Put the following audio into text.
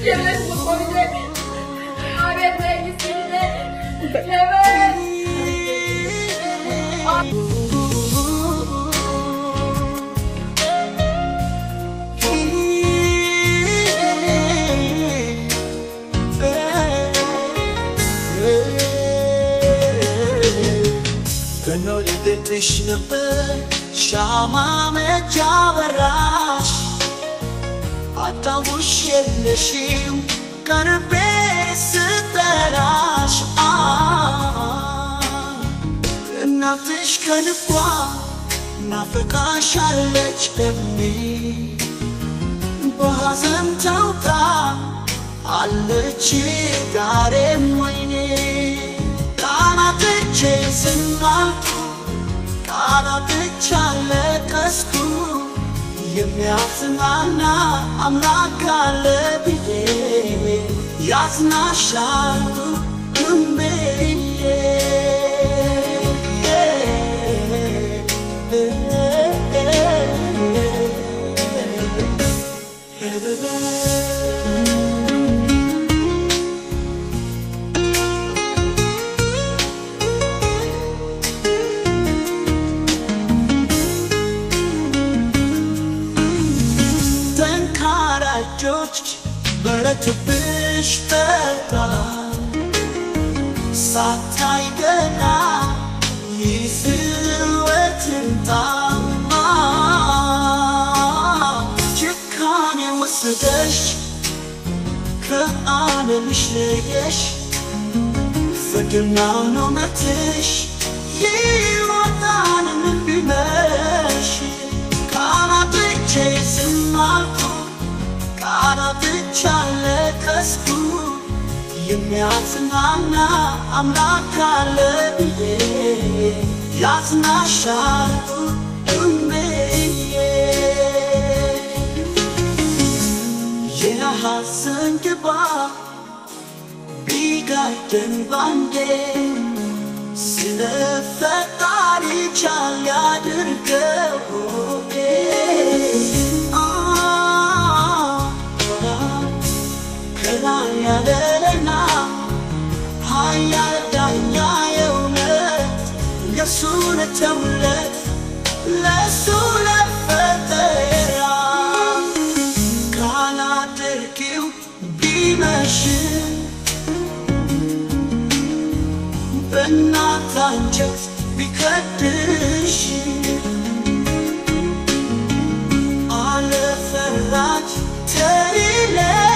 የቤት መቆልጄ አቤት መንግስት የቤት ከኖልብሽ ነበር ሻማ መጃ በራሽ አታውሽ የለሽም ቀርቤ ስጠራሽ አ እናትሽ ከልቧ ናፍቃሻለች ደሜ በሐዘን ተውጣ አለች ጋሬም ወይኔ ቃላትቼ ዝናልኩ ቃላትቻ ለቀስኩ የሚያጽናና አምላክ አለ ብዬ ያጽናሻል እምብዬ ጠንካራ እጆች በረቱብሽ ጠጣ ሳታይ ገና ይስወትን ጣማ ጭካኔ ወሰደሽ ከዓለምሽ ለየሽ ፍቅርናው ነው መትሽ ይወጣን ቢመሽ ቃላትቼ ዝም አልኩ ቃላትቻ ለቀስኩ የሚያጽናና አምላክ አለ ብዬ ያጽናሻል እምብዬ የሐዘን ግባ ቢጋደን ባንዴ ስለ ፈጣሪ ቻል ያድርገው አ ከላይ ያለና ኃያል ዳኛ የእውነት የእሱ ለተውለት ለእሱ ለፈጠራ ካላደርጊው ቢመሽም በእናት አንጀት ቢከድሽ አለፈራች ተሪለ